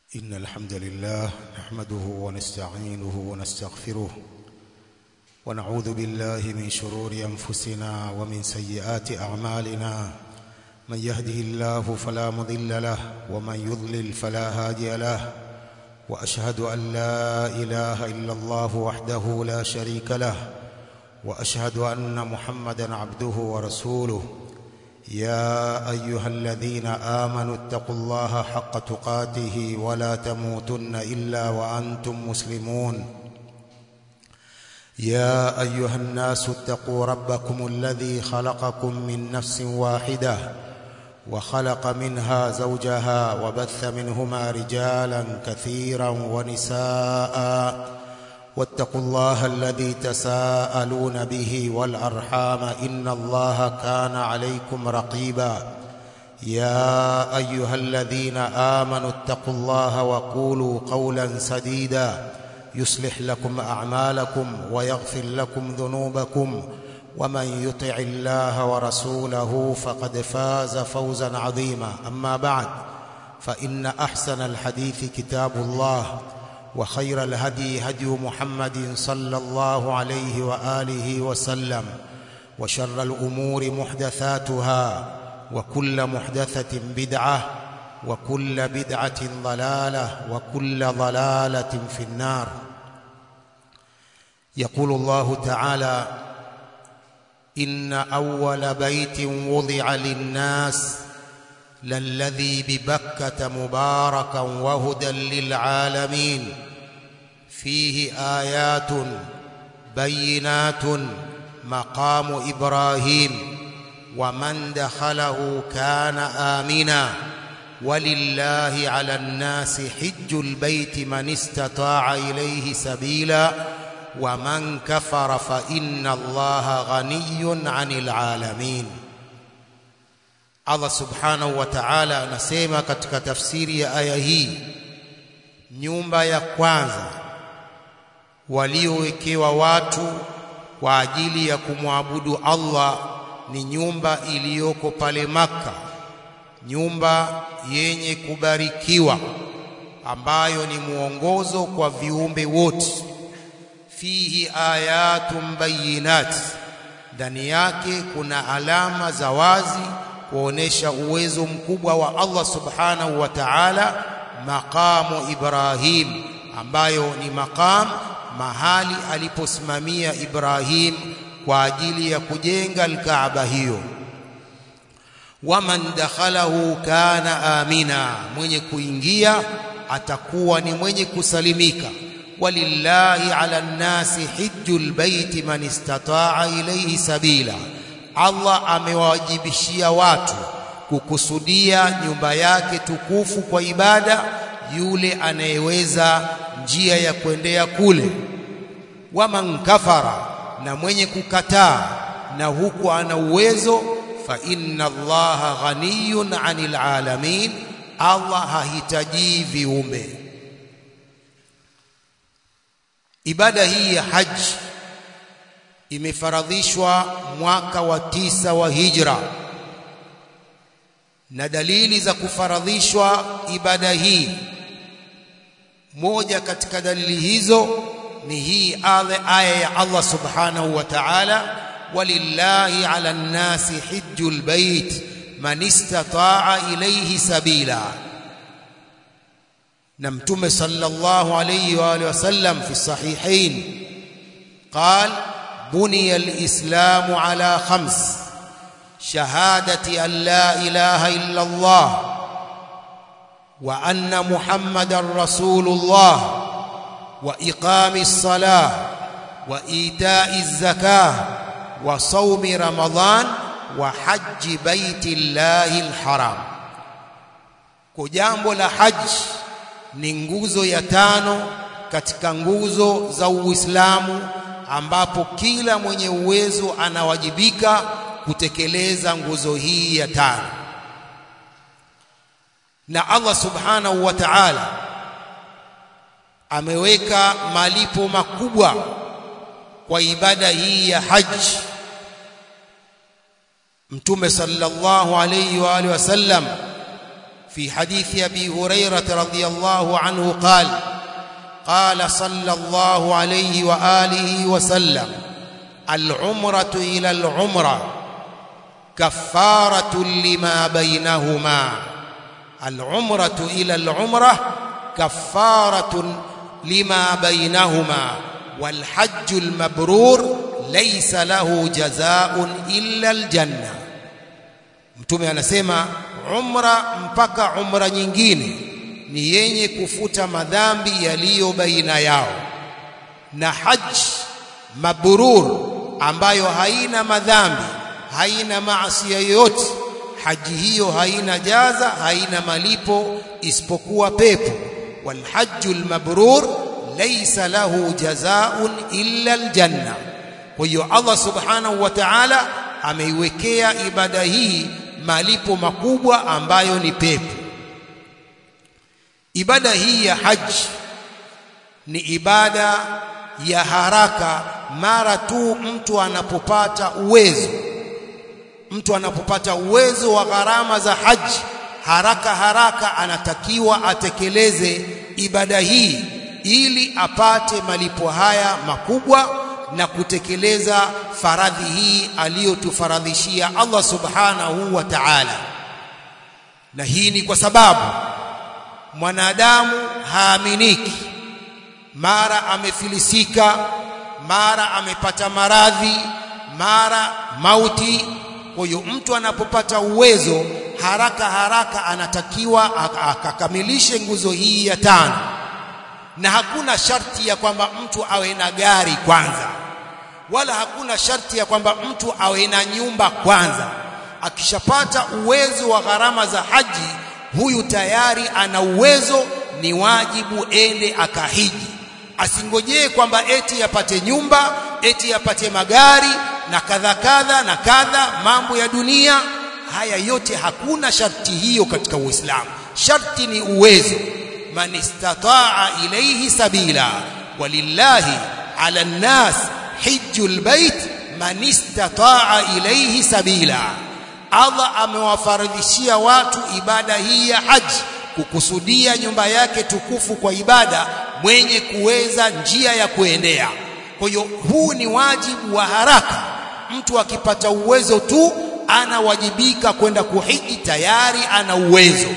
إن الحمد لله نحمده ونستعينه ونستغفره ونعوذ بالله من شرور أنفسنا ومن سيئات أعمالنا من يهده الله فلا مضل له ومن يضلل فلا هادي له وأشهد أن لا إله إلا الله وحده لا شريك له وأشهد أن محمدا عبده ورسوله يا أيها الذين آمنوا اتقوا الله حق تقاته ولا تموتن إلا وأنتم مسلمون يا أيها الناس اتقوا ربكم الذي خلقكم من نفس واحدة وخلق منها زوجها وبث منهما رجالا كثيرا ونساء واتقوا الله الذي تساءلون به والأرحام إن الله كان عليكم رقيبا يا أيها الذين آمنوا اتقوا الله وقولوا قولا سديدا يصلح لكم أعمالكم ويغفر لكم ذنوبكم ومن يطع الله ورسوله فقد فاز فوزا عظيما أما بعد فإن أحسن الحديث كتاب الله وخير الهدي هدي محمد صلى الله عليه وآله وسلم وشر الأمور محدثاتها وكل محدثة بدعة وكل بدعة ضلالة وكل ضلالة في النار يقول الله تعالى إن أول بيت وضع للناس للذي ببكة مباركا وهدى للعالمين فيه آيات بينات مقام إبراهيم ومن دخله كان آمنا ولله على الناس حج البيت من استطاع إليه سبيلا ومن كفر فإن الله غني عن العالمين Allah subhanahu wa ta'ala anasema katika tafsiri ya aya hii nyumba ya kwanza waliowekewa watu kwa ajili ya kumwabudu Allah ni nyumba iliyoko pale Makka nyumba yenye kubarikiwa ambayo ni mwongozo kwa viumbe wote fihi ayatun bayinat ndani yake kuna alama za wazi kuonesha uwezo mkubwa wa Allah subhanahu wa ta'ala maqamu Ibrahim ambayo ni maqam mahali aliposimamia Ibrahim kwa ajili ya kujenga al-Kaaba hiyo waman dakhalahu kana amina mwenye kuingia atakuwa ni mwenye kusalimika walillahi ala nnasi hijjul baiti man istata'a ilayhi sabila Allah amewajibishia watu kukusudia nyumba yake tukufu kwa ibada yule anayeweza njia ya kuendea kule waman kafara na mwenye kukataa na huku ana uwezo fa inna allaha ghaniyun 'anil alamin Allah hahitaji viumbe ibada hii ya haji imefaradhishwa mwaka wa tisa wa hijra na dalili za kufaradhishwa ibada hii moja katika dalili hizo ni hii aya ya Allah subhanahu wa ta'ala walillahi ala nnasi hijjul bait man istata'a ilayhi sabila na mtume sallallahu alayhi wa alihi wasallam fi sahihain قال بني الإسلام على خمس شهادة أن لا إله إلا الله وأن محمد رسول الله وإقام الصلاة وإيتاء الزكاة وصوم رمضان وحج بيت الله الحرام kujambo la haji ni nguzo ya tano katika nguzo za Uislamu ambapo kila mwenye uwezo anawajibika kutekeleza nguzo hii ya tano na Allah subhanahu wa ta'ala ameweka malipo makubwa kwa ibada hii ya haji Mtume sallallahu alayhi wa alihi wasallam في حديث أبي هريرة رضي الله عنه قال قال صلى الله عليه وآله وسلم العمرة إلى العمرة كفارة لما بينهما العمرة إلى العمرة كفارة لما بينهما والحج المبرور ليس له جزاء إلا الجنة mtume anasema umra mpaka umra nyingine ni yenye kufuta madhambi yaliyo baina yao na haji mabrur ambayo haina madhambi haina maasi yoyote haji hiyo haina jaza haina malipo isipokuwa pepo walhajjul mabrur laysa lahu jazaa'un illa aljanna kwa hiyo Allah subhanahu wa ta'ala ameiwekea ibada hii malipo makubwa ambayo ni pepo ibada hii ya haji ni ibada ya haraka mara tu mtu anapopata uwezo mtu anapopata uwezo wa gharama za haji haraka haraka anatakiwa atekeleze ibada hii ili apate malipo haya makubwa na kutekeleza faradhi hii aliyotufaradhishia Allah subhanahu wa ta'ala na hii ni kwa sababu mwanadamu haaminiki mara amefilisika mara amepata maradhi mara mauti kwa hiyo mtu anapopata uwezo haraka haraka anatakiwa akakamilishe nguzo hii ya tano na hakuna sharti ya kwamba mtu awe na gari kwanza wala hakuna sharti ya kwamba mtu awe na nyumba kwanza akishapata uwezo wa gharama za haji huyu tayari ana uwezo ni wajibu ende akahiji asingojee kwamba eti yapate nyumba eti yapate magari na kadha kadha na kadha mambo ya dunia haya yote hakuna sharti hiyo katika Uislamu sharti ni uwezo man istataa ilayhi sabila walillahi ala nnas hijjul bait man istataa ilayhi sabila Allah amewafaradhishia watu ibada hii ya haji kukusudia nyumba yake tukufu kwa ibada mwenye kuweza njia ya kuendea kwa hiyo huu ni wajibu wa haraka mtu akipata uwezo tu anawajibika kwenda kuhiji tayari ana uwezo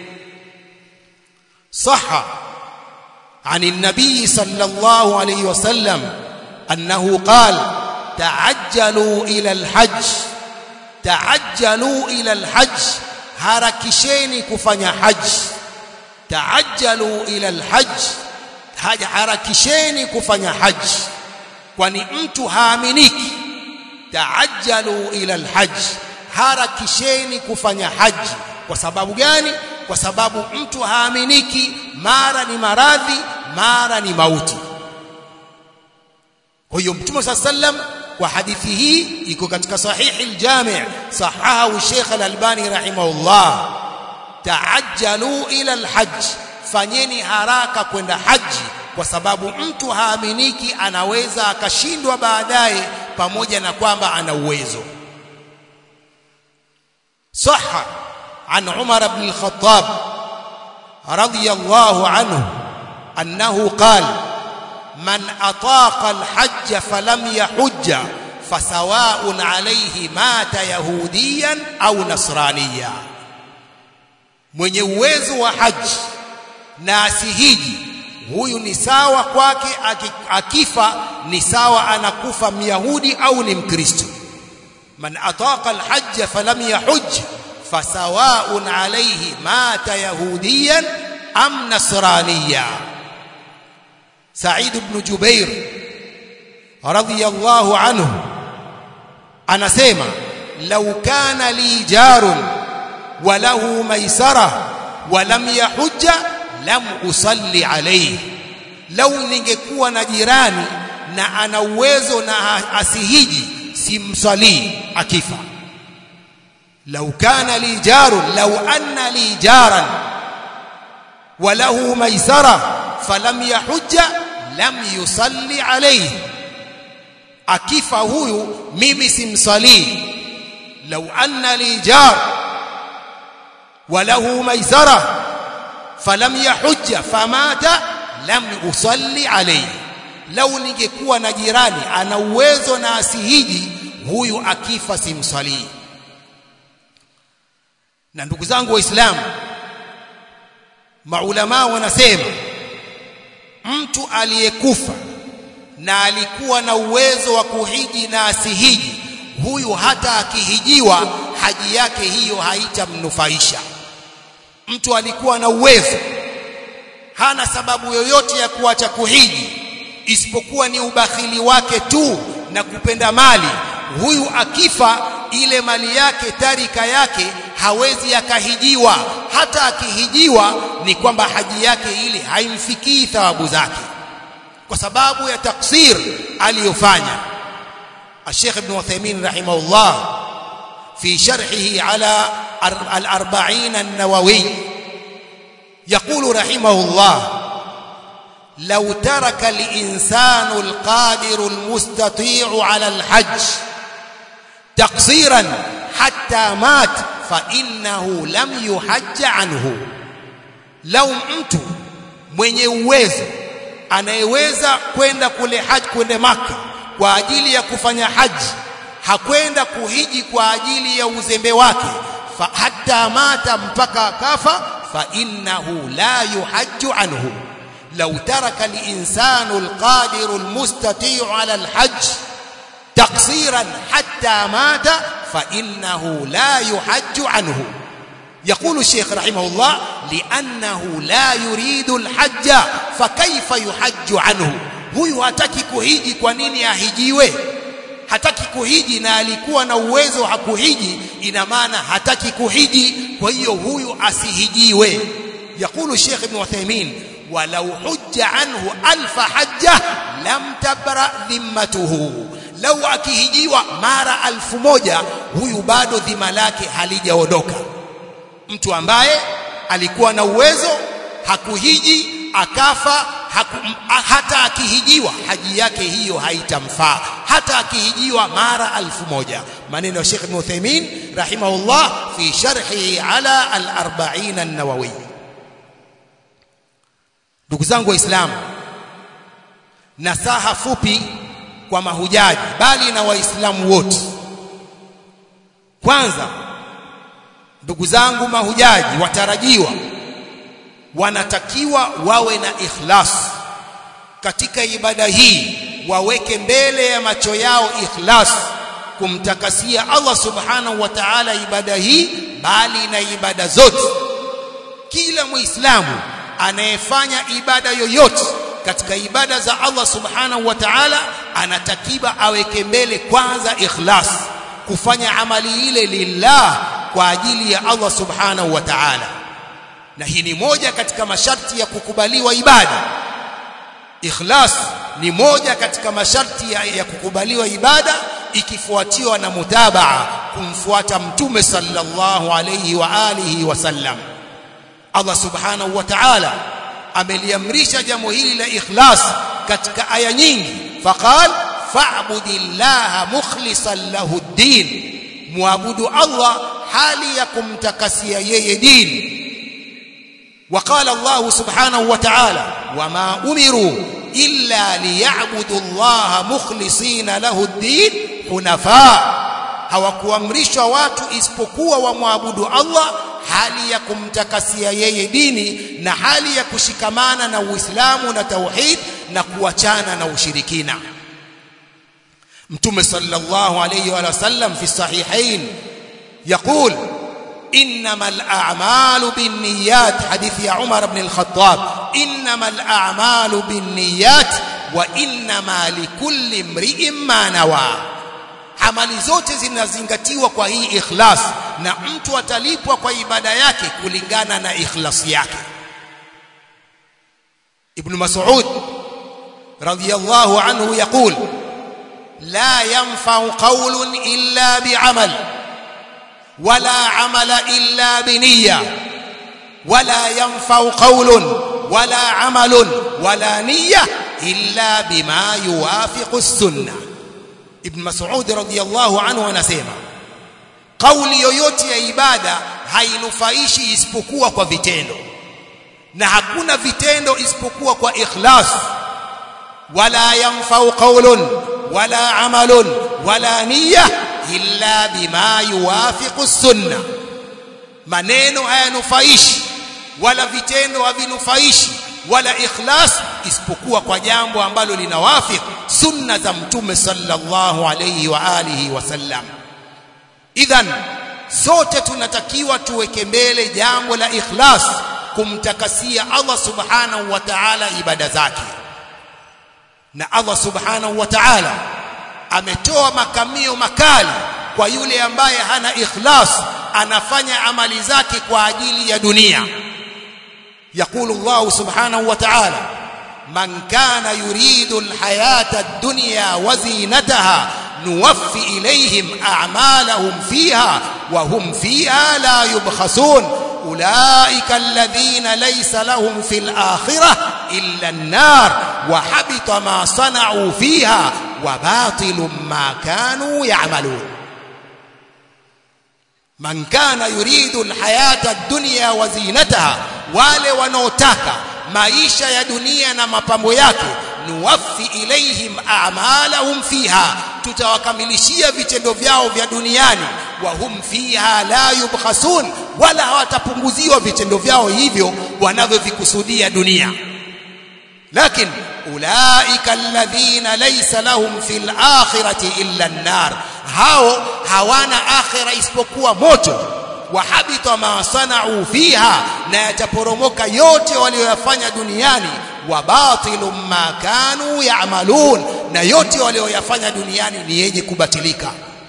صح عن النبي صلى الله عليه وسلم أنه قال تعجلوا إلى الحج تعجلوا إلى الحج harakisheni kufanya haji taajjalu ila alhajj harakisheni kufanya haji kwani mtu haaminiki taajjalu ila alhajj harakisheni kufanya haji kwa sababu gani kwa sababu mtu haaminiki mara ni maradhi mara ni mauti kwa hiyo mtume saa sallam kwa hadithi hii iko katika sahihi aljami' sahahu Sheikh al-Albani rahimahullah taajjalu ila alhajj fanyeni haraka kwenda haji kwa sababu mtu haaminiki anaweza akashindwa baadaye pamoja na kwamba ana uwezo صح عن عمر بن الخطاب رضي الله عنه أنه قال من أطاق الحج فلم يحج فسواء عليه مات يهوديا أو نصرانيا mwenye uwezo wa haji na asihiji huyu ni sawa kwake akifa ni sawa anakufa myahudi au ni mkristo man ataqa alhajj falam yahujj fasawaun alayhi mata yahudiyan am nasraniya Said ibn Jubair radhiyallahu anhu anasema law kana li jarun wa lahu maisara wa lam yahujja lam usalli alayhi law ningekuwa na jirani na ana uwezo na asihiji simsalii akifa law kana li jarun law anna li jaran wa lahu maisara falam yahujja lam yusalli alayhi akifa huyu mimi simsalii law anna li jar walahu maisara falam yahujja famata lam usalli alayhi lau ningekuwa na jirani ana uwezo na asihiji huyu akifa simsalii na ndugu zangu waislamu maulama wanasema mtu aliyekufa na alikuwa na uwezo wa kuhiji na asihiji huyu hata akihijiwa haji yake hiyo haitamnufaisha mtu alikuwa na uwezo hana sababu yoyote ya kuacha kuhiji isipokuwa ni ubakhili wake tu na kupenda mali huyu akifa ile mali yake tarika yake hawezi akahijiwa hata akihijiwa ni kwamba haji yake ile haimfikii thawabu zake kwa sababu ya taksir aliyofanya الشيخ ابن عثيمين رحمه الله في شرحه على الأربعين النووي يقول رحمه الله لو ترك الإنسان القادر المستطيع على الحج تقصيرا حتى مات فإنه لم يحج عنه لو mtu mwenye uwezo anayeweza kwenda kule haji kwenda maka kwa ajili ya kufanya haji hakwenda kuhiji kwa ajili ya uzembe wake fa hatta mata mpaka akafa fa innahu la yuhajju anhu law taraka al-insanu al-qadiru al-mustati'u 'ala al-hajj تقصيرا حتى مات فإنه لا يحج عنه يقول الشيخ رحمه الله لأنه لا يريد الحج فكيف يحج عنه huyu hataki kuhiji kwa nini ahijiwe hataki kuhiji na alikuwa na uwezo hakuhiji ina maana hataki kuhiji kwa hiyo huyu asihijiwe yakulu Sheikh Ibn Uthaymeen walau hujja anhu alfa hajja lam tabra dhimmatuhu lau akihijiwa mara alfu moja huyu bado dhima lake halijaondoka mtu ambaye alikuwa na uwezo hakuhiji akafa haku, hata akihijiwa haji yake hiyo haitamfaa hata akihijiwa mara alfu moja maneno ya Sheikh Ibn Uthaymeen rahimahullah fi sharhi ala al-arba'in an-nawawi ndugu zangu waislamu nasaha fupi kwa mahujaji bali na waislamu wote kwanza ndugu zangu mahujaji watarajiwa wanatakiwa wawe na ikhlas katika ibada hii waweke mbele ya macho yao ikhlas kumtakasia Allah subhanahu wa ta'ala ibada hii bali na ibada zote kila muislamu anayefanya ibada yoyote katika ibada za Allah subhanahu wa ta'ala anatakiwa aweke mbele kwanza ikhlas kufanya amali ile lillah kwa ajili ya Allah subhanahu wa ta'ala na hii ni moja katika masharti ya kukubaliwa ibada ikhlas ni moja katika masharti ya, ya kukubaliwa ibada ikifuatiwa na mutabaa kumfuata mtume sallallahu alayhi wa alihi wasallam Allah subhanahu wa ta'ala ameliamrisha jambo hili la ikhlas katika aya nyingi faqal fa'budillaha mukhlishan lahu ad-din muabudu Allah hali ya kumtakasia yeye dini وقال الله سبحانه وتعالى وما أمروا إلا ليعبدوا الله مخلصين له الدين حنفاء hawakuamrishwa watu isipokuwa wamwabudu Allah hali ya kumtakasia yeye dini na hali ya kushikamana na Uislamu na tauhid na kuachana na ushirikina Mtume sallallahu alayhi wa sallam fi sahihain يقول انما الاعمال بالنيات حديث يا عمر بن الخطاب انما الاعمال بالنيات وانما لكل امرئ ما نوى amali zote zinazingatiwa kwa hii ikhlas na mtu atalipwa kwa ibada yake kulingana na ikhlas yake ibn mas'ud radiyallahu anhu yaqul la yanfa'u qawlun illa bi'amal ولا عمل إلا بنية ولا ينفع قول ولا عمل ولا نية إلا بما يوافق السنة ابن مسعود رضي الله عنه anasema kauli yoyote ya ibada hainufaishi isipokuwa kwa vitendo na hakuna vitendo isipokuwa kwa ikhlas wala yanfau qawlun wala amalun wala niyya illa bima yuwafiqu sunna maneno hayanufaishi wala vitendo havinufaishi wala ikhlas isipokuwa kwa jambo ambalo linawafiq sunna za mtume sallallahu alayhi wa alihi wasallam idhan sote tunatakiwa tuweke mbele jambo la ikhlas kumtakasia Allah subhanahu wa ta'ala ibada zake na Allah subhanahu wa ta'ala ametoa makamio makali kwa yule ambaye hana ikhlas anafanya amali zake kwa ajili ya dunia يقول الله سبحانه وتعالى من كان يريد الحياة الدنيا وزينتها نوفي إليهم أعمالهم فيها وهم فيها لا يبخسون أولئك الذين ليس لهم في الآخرة إلا النار وحبط ما صنعوا فيها وباطل ما كانوا يعملون من كان يريد الحياة الدنيا وزينتها wale wanaotaka maisha ya dunia na mapambo yake nuwaffi ilaihim a'malahum fiha tutawakamilishia vitendo vyao vya duniani wa hum fiha la yubkhasun wala hawatapunguziwa vitendo vyao hivyo wanavyovikusudia dunia lakin ulaika alladhina laysa lahum fil akhirati illa an-nar hao hawana akhira isipokuwa moto wahabita ma sanau fiha na yataporomoka yote walioyafanya duniani wa batilu ma kanu ya'malun na yote walioyafanya duniani ni yenye kubatilika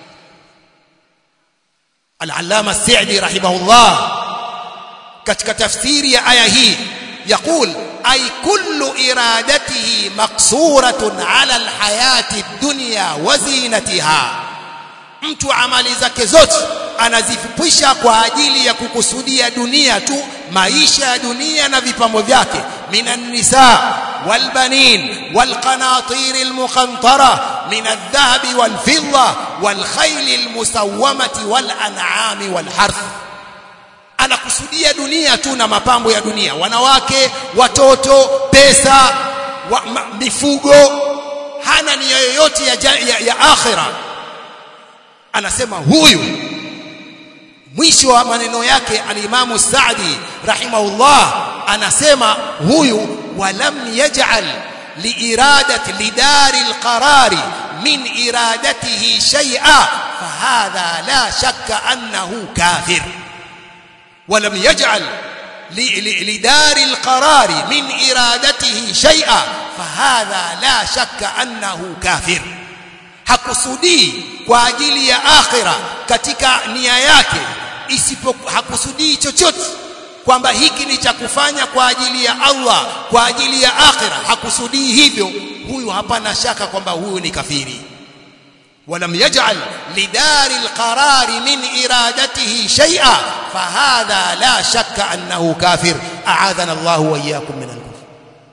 al-allama as-sa'di rahimahullah katika tafsiri ya aya hii يقول أي كل إرادته مقصورة على الحياة الدنيا وزينتها mtu amali zake zote anazifupisha kwa ajili ya kukusudia dunia tu maisha ya dunia na vipambo vyake minan nisa walbanin walqanatir almuqantara min aldhahabi walfidda walkhayl almusawwamati walan'ami walharth anakusudia dunia tu na mapambo ya dunia wanawake watoto pesa wa, ma, mifugo hana nia yoyote ya, ya, ya akhirah anasema huyu mwisho wa maneno yake alimamu Saadi rahimahullah anasema huyu walam yaj'al liiradati lidari alqarari min iradatihi shay'a fahadha la shakka annahu kafir ولم يجعل لدار القرار من إرادته شيئا فهذا لا شك أنه كافر hakusudii kwa ajili ya akhira katika nia yake isipo hakusudii chochote kwamba hiki ni cha kufanya kwa ajili ya Allah kwa ajili ya akhira hakusudii hivyo huyu hapana shaka kwamba huyu ni kafiri ولم يجعل لدار القرار من إرادته شيئا فهذا لا شك أنه كافر أعاذنا الله وإياكم من الكفر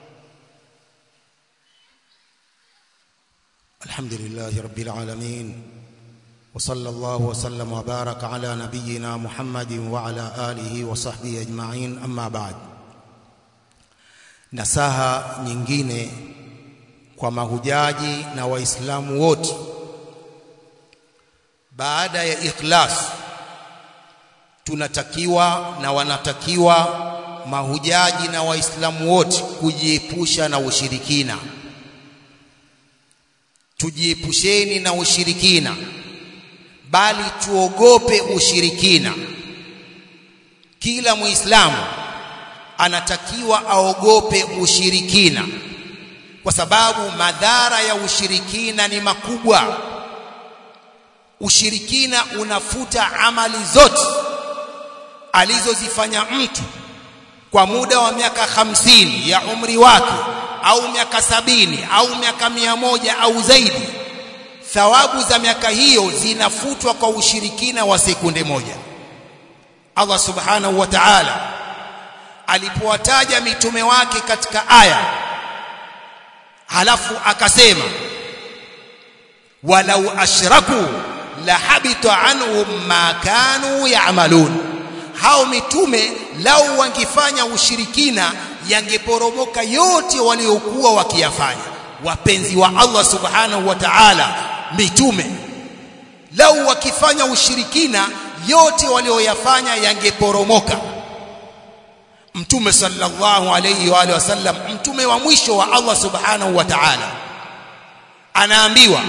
الحمد لله رب العالمين وصلى الله وسلم وبارك على نبينا محمد وعلى آله وصحبه أجمعين أما بعد nasaha nyingine kwa mahujaji na waislamu wote baada ya ikhlas tunatakiwa na wanatakiwa mahujaji na waislamu wote kujiepusha na ushirikina tujiepusheni na ushirikina bali tuogope ushirikina kila muislamu anatakiwa aogope ushirikina kwa sababu madhara ya ushirikina ni makubwa ushirikina unafuta amali zote alizozifanya mtu kwa muda wa miaka hamsini ya umri wake au miaka sabini au miaka mia moja au zaidi thawabu za miaka hiyo zinafutwa kwa ushirikina wa sekunde moja Allah subhanahu wa ta'ala alipowataja mitume wake katika aya halafu akasema walau ashraku la habita anhum ma kanu ya'malun hao mitume lau wangefanya ushirikina yangeporomoka yote waliokuwa wakiyafanya wapenzi wa Allah subhanahu wa ta'ala mitume lau wakifanya ushirikina yote walioyafanya yangeporomoka mtume sallallahu alayhi wa alihi wasallam mtume wa mwisho wa Allah subhanahu wa ta'ala anaambiwa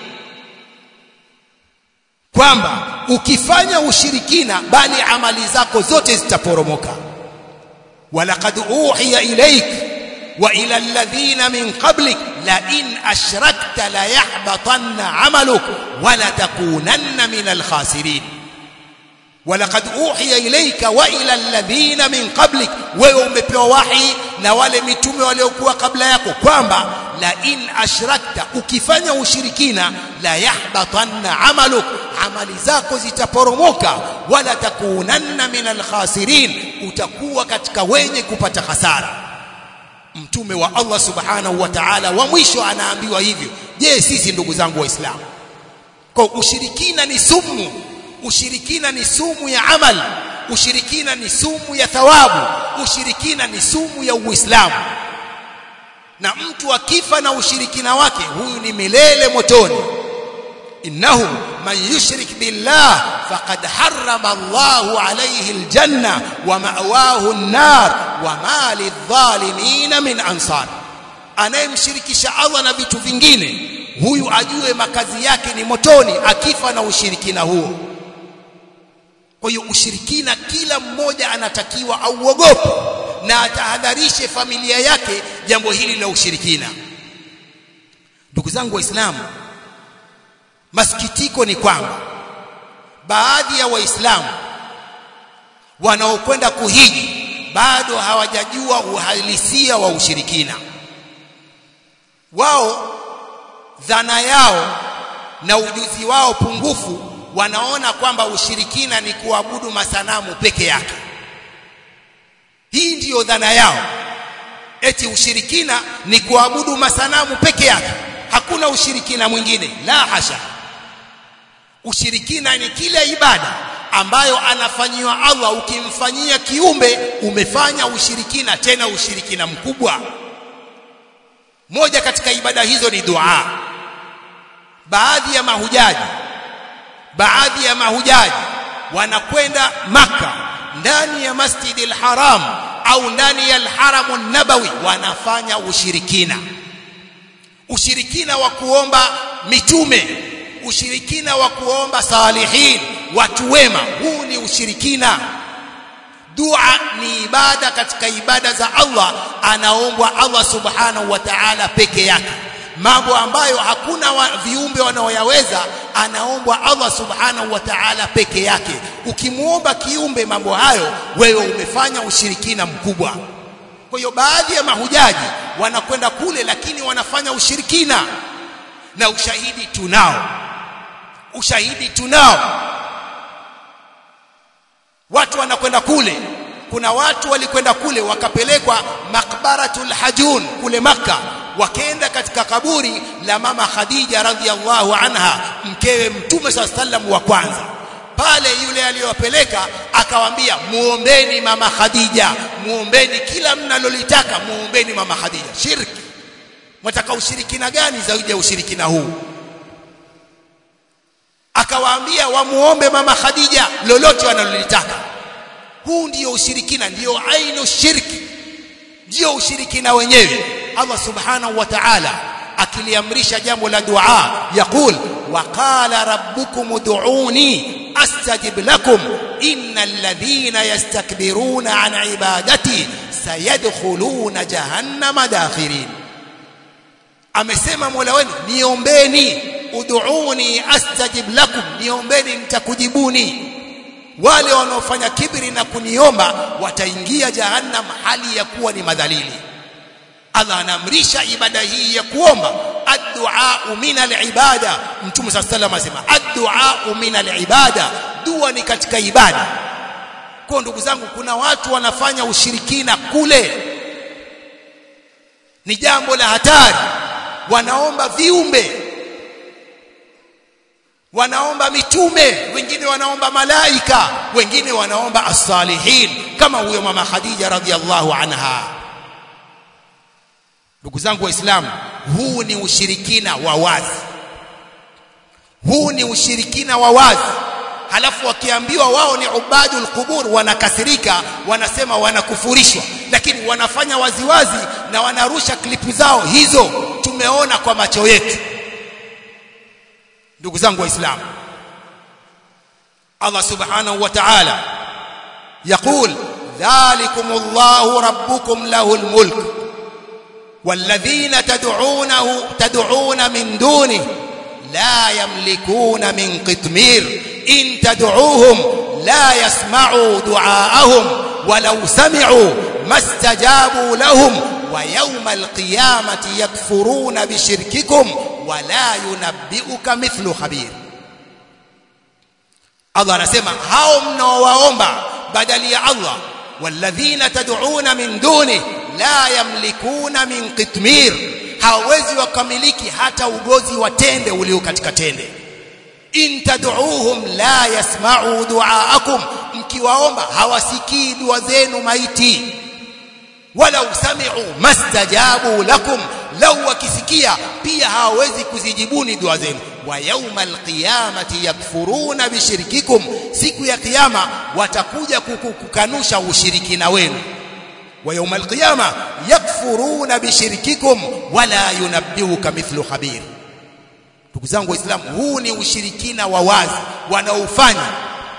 kwamba ukifanya ushirikina bali amali zako zote zitaporomoka walaqad uhiya ilaik wa ila alladhina min qablik la in ashrakta la yahbatanna amaluk wa la takunanna min alkhasirin walaqad uhiya ilayka wa ila alladhina min qablik wewe umepewa wahi na wale mitume waliokuwa kabla yako kwamba la in ashrakta ukifanya ushirikina la yahbatanna amaluk amali zako zitaporomoka wala takunanna min alkhasirin utakuwa katika wenye kupata hasara mtume wa Allah subhanahu wa ta'ala wa mwisho anaambiwa hivyo je sisi ndugu zangu waislamu kwa ushirikina ni sumu ushirikina ni sumu ya amal ushirikina ni sumu ya thawabu ushirikina ni sumu ya uislamu na mtu akifa na ushirikina wake huyu ni milele motoni innahu man yushrik billah faqad harrama Allahu alayhi aljanna wa ma'wahu an-nar wa ma lidh-dhalimin min ansar anayemshirikisha Allah na vitu vingine huyu ajue makazi yake ni motoni akifa na ushirikina huo kwa hiyo ushirikina kila mmoja anatakiwa auogope na atahadharishe familia yake jambo hili la ushirikina ndugu zangu waislamu masikitiko ni kwamba baadhi ya waislamu wanaokwenda kuhiji bado hawajajua uhalisia wa ushirikina wao dhana yao na ujuzi wao pungufu wanaona kwamba ushirikina ni kuabudu masanamu peke yake hii ndiyo dhana yao eti ushirikina ni kuabudu masanamu peke yake hakuna ushirikina mwingine la hasha ushirikina ni kila ibada ambayo anafanyiwa Allah ukimfanyia kiumbe umefanya ushirikina tena ushirikina mkubwa moja katika ibada hizo ni dua baadhi ya mahujaji baadhi ya mahujaji wanakwenda maka ndani ya Masjidil Haram au ndani ya Al-Haram nabawi wanafanya ushirikina ushirikina wa kuomba mitume ushirikina wa kuomba salihin watu wema huu ni ushirikina dua ni ibada katika ibada za Allah anaombwa Allah subhanahu wa ta'ala peke yake mambo ambayo hakuna wa, viumbe wanaoyaweza anaombwa Allah subhanahu wa ta'ala peke yake ukimuomba kiumbe mambo hayo wewe umefanya ushirikina mkubwa kwa hiyo baadhi ya mahujaji wanakwenda kule lakini wanafanya ushirikina na ushahidi tunao ushahidi tunao watu wanakwenda kule kuna watu walikwenda kule wakapelekwa makbaratul hajun kule maka wakaenda katika kaburi la mama Khadija radhiallahu anha mkewe mtume sallam wa kwanza pale yule aliyowapeleka akawaambia muombeni mama Khadija muombeni kila mnalolitaka muombeni mama Khadija shirki mtaka ushirikina gani zaidi ya ushirikina huu akawaambia wamuombe mama Khadija lolote wanalolitaka huu ndiyo ushirikina ndiyo ainu shirki ndiyo ushirikina wenyewe Allah subhanahu wa ta'ala akiliamrisha jambo la dua yakul waqala rabbukum ud'uni astajib lakum innal ladhina yastakbiruna an ibadati sayadkhuluna jahannama dakhirin amesema Mola wenu niombeni ud'uni astajib lakum niombeni nitakujibuni wale wanaofanya kibri na kuniomba wataingia jahannam hali ya kuwa ni madhalili Allah anaamrisha ibada hii ya kuomba addu'a min al-ibada mtume sallallahu alayhi wasallam asema addu'a min al-ibada dua ni katika ibada kwa ndugu zangu kuna watu wanafanya ushirikina kule ni jambo la hatari wanaomba viumbe wanaomba mitume wengine wanaomba malaika wengine wanaomba as-salihin kama huyo mama Khadija radhiallahu anha ndugu zangu waislamu huu ni ushirikina wa wazi huu ni ushirikina wa wazi halafu wakiambiwa wao ni ubadul qubur wanakasirika wanasema wanakufurishwa lakini wanafanya waziwazi na wanarusha klipu zao hizo tumeona kwa macho yetu ndugu zangu waislamu Allah subhanahu wa ta'ala يقول ذلكم الله ربكم له الملك والذين تدعونه تدعون من دونه لا يملكون من قطمير إن تدعوهم لا يسمعوا دعاءهم ولو سمعوا ما استجابوا لهم ويوم القيامة يكفرون بشرككم ولا ينبئك مثل خبير Allah anasema hao mnaowaomba badali ya Allah walladhina tad'una min duni la yamlikuna min qitmir hawezi wakamiliki hata ugozi wa tende ulio katika tende in tad'uuhum la yasma'u du'aakum mkiwaomba hawasikii dua zenu maiti wala usami'u mastajabu lakum lau wakisikia pia hawawezi kuzijibuni dua zenu wa yaumal qiyamati yakfuruna bishirkikum siku ya kiyama watakuja kukanusha ushirikina wenu wa yaumal qiyama yakfuruna bishirkikum wala yunabbiuka mithlu khabir ndugu zangu waislamu huu ni ushirikina wa wazi wanaofanya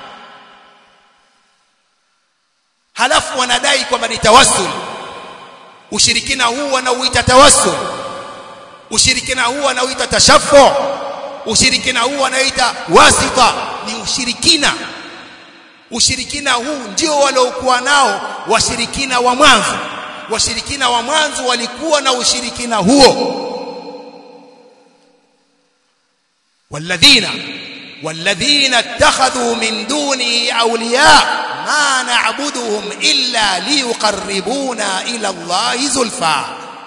halafu wanadai kwamba ni tawassul ushirikina huu wanauita tawassul ushirikina huu wanauita tashaffu ushirikina huu wanaoita wasita ni ushirikina ushirikina huu ndio waliokuwa nao washirikina wa mwanzo washirikina wa mwanzo walikuwa na ushirikina huo walladhina walladhina ittakhadhu min duni awliya ma na'buduhum illa liyuqarribuna ila Allahi zulfa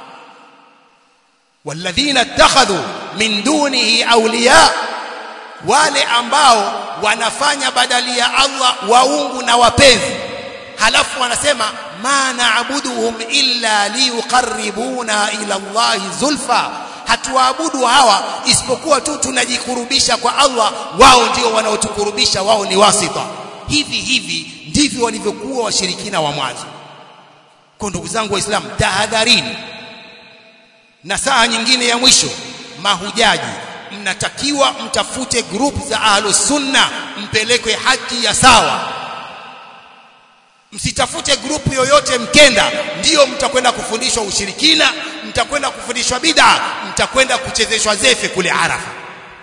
walladhina ittakhadhu min dunihi awliya wale ambao wanafanya badali ya Allah waungu na wapenzi halafu wanasema ma na'buduhum illa liyuqarribuna ila Allahi zulfa hatuwaabudu hawa isipokuwa tu tunajikurubisha kwa Allah wao ndio wanaotukurubisha wao ni wasita hivi hivi ndivyo walivyokuwa washirikina wa mwanzo kwa ndugu zangu waislamu tahadharini na saa nyingine ya mwisho mahujaji mnatakiwa mtafute group za ahlus sunna mpelekwe haji ya sawa msitafute grupu yoyote mkenda ndiyo mtakwenda kufundishwa ushirikina mtakwenda kufundishwa bid'a mtakwenda kuchezeshwa zefe kule arafa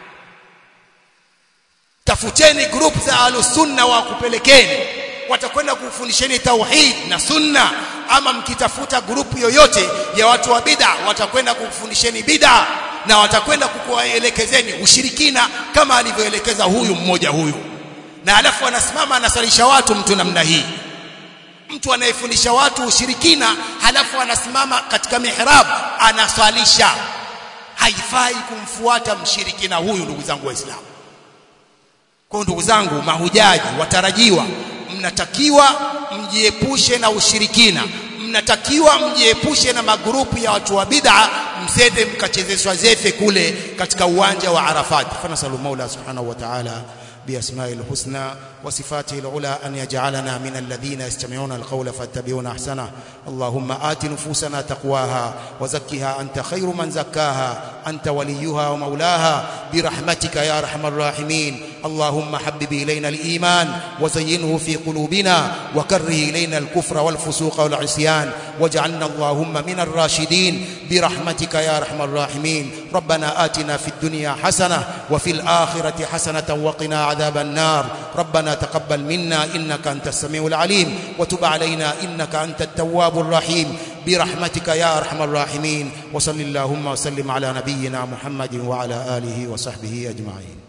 tafuteni group za ahlus sunna wa kupelekeni watakwenda kufundisheni tauhid na sunna ama mkitafuta grupu yoyote ya watu wa bid'a watakwenda kufundisheni bid'a na watakwenda kukuelekezeni ushirikina kama alivyoelekeza huyu mmoja huyu na alafu anasimama anasalisha watu mtu namna hii mtu anayefundisha watu ushirikina halafu anasimama katika mihrab anaswalisha haifai kumfuata mshirikina huyu ndugu zangu waislamu kwa ndugu zangu mahujaji watarajiwa mnatakiwa mjiepushe na ushirikina mnatakiwa mjiepushe na magrupu ya watu wa bid'a msende mkachezeshwa zefe kule katika uwanja wa Arafat fanasalu maula subhanahu wa ta'ala بأسماء الحسنى وصفاته العلى أن يجعلنا من الذين يستمعون القول فاتبعون أحسنه اللهم آت نفوسنا تقواها وزكها أنت خير من زكاها أنت وليها ومولاها برحمتك يا أرحم الراحمين اللهم حبب إلينا الإيمان وزينه في قلوبنا وكره إلينا الكفر والفسوق والعصيان واجعلنا اللهم من الراشدين برحمتك يا أرحم الراحمين ربنا آتنا في الدنيا حسنة وفي الآخرة حسنة وقنا عذاب النار ربنا تقبل منا إنك أنت السميع العليم وتب علينا إنك أنت التواب الرحيم برحمتك يا أرحم الراحمين وصل اللهم وسلم على نبينا محمد وعلى آله وصحبه أجمعين